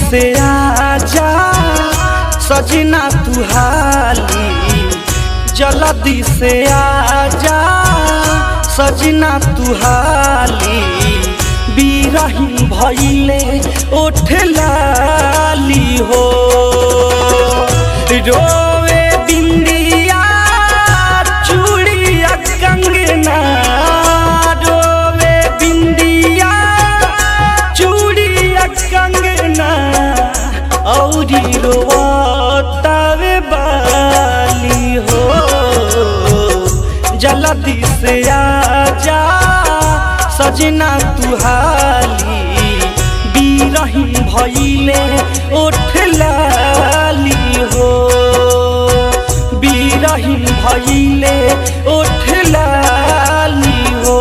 से आजा सजना तू हाली जल्दी से आजा सजना तू हाली बीरहीन भइले ओठ लाली हो रोवे बिंदिया चूड़िया कंगना रोवे बिंदिया चूड़िया कंगना औरी रोतावे बाली हो जल्दी से आजा सजना तू हाली बीरहीन भइले ओठ लाली हो बीरहीन भइले ओठ लाली हो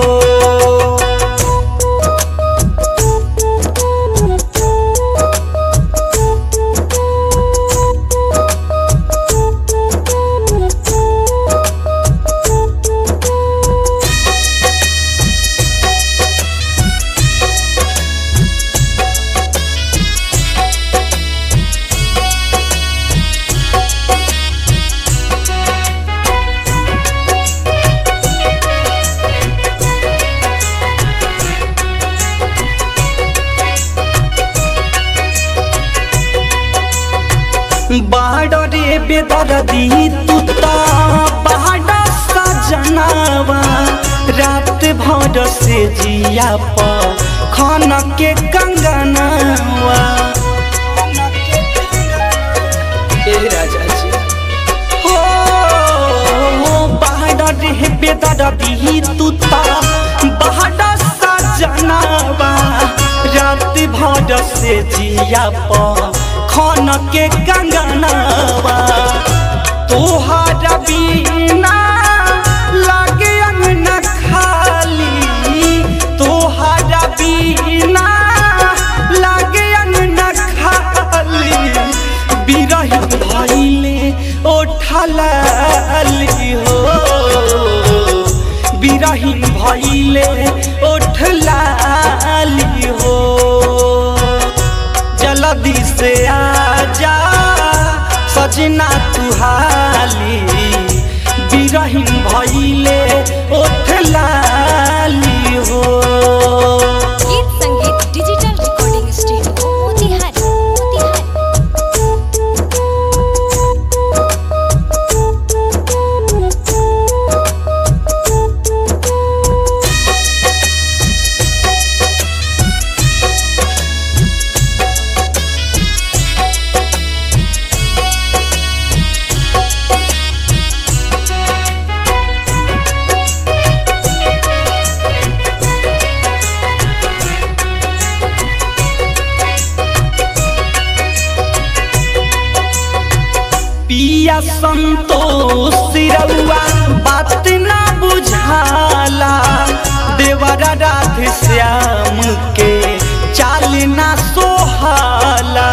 बाडरे बेदर्दी तुता बाड सजनावा रात भर से जिया प खन के कंगनावा ए राजा जी हो बाडरे बेदर्दी तुता बाड सजनावा रात भर से जिया प खन के कंगनावा तोहारा बिना लागे अंगना खाली तोहारा बिना लागे अंगना खाली बिरही भइले ओठलाली हो बिरही भइले ओठलाली हो जल्दी से आजा सजना तू हाली बिरहीन भइले ओठ लाली हो गीत संगीत digital recording studio Motihari Motihari पिया संतोष रउआ बात ना बुझाला देवरा राधे श्याम के चाल ना सोहाला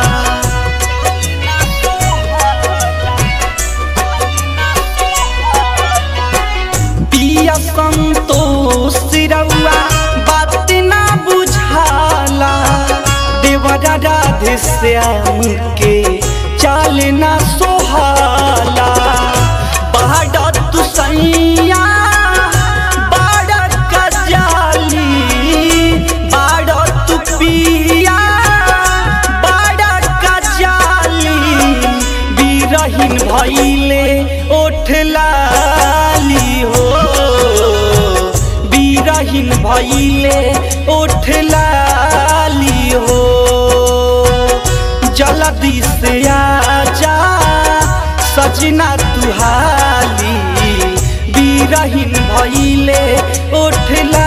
पिया संतोष रउआ बात ना बुझाला देवरा राधे श्याम के चाल ना सोहाला बाड़ा तू सैया बाड़ा कजाली बाड़ा तू पिया बाड़ा कजाली बिरहीन भइले ओठ लाली हो बिरहीन भइले ओठ लाली हो जल्दी से आजा सजना तू हाली बिरहीन भइले ओठ ला